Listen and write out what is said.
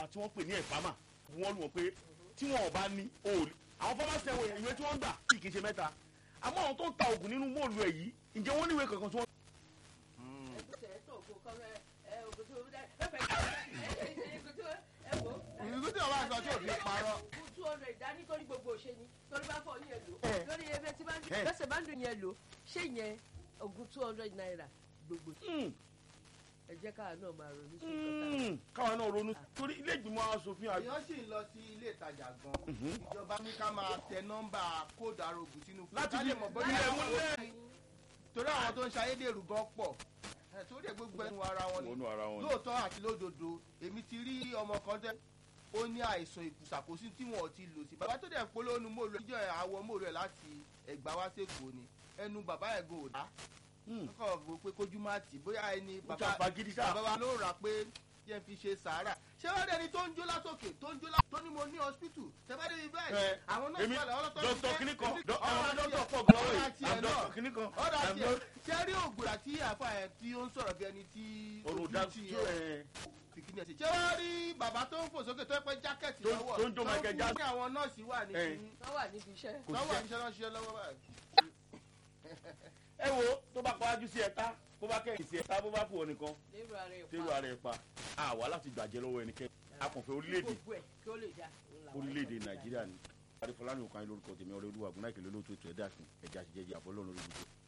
ìjọba tí wọ́n pè ní ẹ̀fámà wọ́n lù wọ́n pé tí wọn ò bá ní òòlù àwọn fámásì ẹ̀wọ̀n ìwé tí wọ́n ń gbà kì í ṣe mẹ́ta àmọ́ àwọn tó ń ta oògùn nínú móòlù ẹ̀ yìí ǹjẹ́ wọ́n níwèé kankan tí wọ́n. ìrìkú tí ọba sọ tí ò fi parọ́. two hundred ìdání torí gbogbo òṣè ni torí bá fọ ní ẹ lò Ẹ. lórí ebe tí bá ń Ẹ. bẹ́sẹ̀ bá ń dùn yẹn lò ṣé yẹn ogun two hundred naira gbogbo Hmm, ẹ jẹ́ káà náà máa ronú sí ìkọta. hmm, káwọn náà ronú torí ilé ìgbìmọ̀ asòfin àgbà. èèyàn sì ń lọ sí ilé ìtajà gan ìjọba ní ká máa tẹ nọ́mbà kóòdù arógùn sínú fún Láti ká lè fi- mọ̀ ilé bóyá ẹ̀mú àwọn lẹ́- torí àwọn tó ń ṣe ayédèrú gan pọ̀ ẹ̀, torí ẹ̀ gbogbo ẹnu ara wọn ni Wọnú ara wọn ni. lóòótọ́ àti lódodo èmi ti rí ọmọ kan tẹ́ ó ní àìsàn ìkùsàkósí tí wọn ò ti lò sí bàbá tó dẹ̀ polówó nu mòrò ìjọ àwọ̀ mòrò ẹ̀ láti ẹ̀gbá wá sẹ́kọ̀ọ́ ni ẹnu bàbá ẹ̀ gò dá Hmm, kọ́ ọ̀ pé kójú má tì bóyá ẹni ó jà bàbá fagídí sáà. bàbá wa ló rà pé jẹ́ fi ṣe sàárà ṣé wọ́n dẹni tó ń jó látòkè tó ń jó látòkè tó ní mo ní hospital tẹ́fẹ́ débi bẹ́ẹ̀ Ẹ, àwọn náà èmi sọ̀rọ̀ ọlọ́tọ́ dọ́kítọ̀ kìíní kan dọ́- ọ̀rọ̀ àwọn àti dọ́kítọ̀ ẹ̀- pọ̀ gan lọ́wọ́ ọ̀rọ̀ yìí àti ẹ̀ àwọn náà dọ́kítọ̀ kìíní kan ọ̀rọ̀ àti àmì ẹ̀ ṣé rí ògùn àti àfa ẹ̀ tí ó ń sọ̀rọ̀ bí ẹni tí olùdájú ojú ti ẹ̀ fìkìní ẹ̀ sí. ṣé wọ́n rí bàbá tó ń fò sókè tó ń pẹ́ jákẹ́ẹ̀tì Tó ń- lọ́wọ́ tó ń jó Michael fún Jackson. ní àwọn nọ́ọ̀sì wà ní Ẹ. kíní wọ́n wà níbi iṣẹ́. Kò lọ́wọ́ ṣiṣẹ́. àbíṣẹ́ náà ṣiṣẹ́ lọ́wọ́ báyìí. ẹ wo tó bá pàájú sí ẹ̀ta bó bá kẹ́yìn sí ẹ̀ta bó bá kú ọ nìkan lérò ara ẹ̀ tẹ́lu ara ẹ̀ pa àwa láti gbàjẹ́ lọ́wọ́ ẹnikẹ́ni akànfẹ́ orílẹ̀-èdè gbogbo ẹ̀ kí ó lè dá. òun làwọn orílẹ̀-èdè ẹ̀kọ́ nàìjíríà ni adéfọlá ní òkan lórúkọ tèmi ọ̀rẹ́ olúwa gúnnáìkè lólóòtú ètò ẹ̀dá ẹ̀já ṣìjẹ́jẹ́ àfọlọ́run lórí gbogbo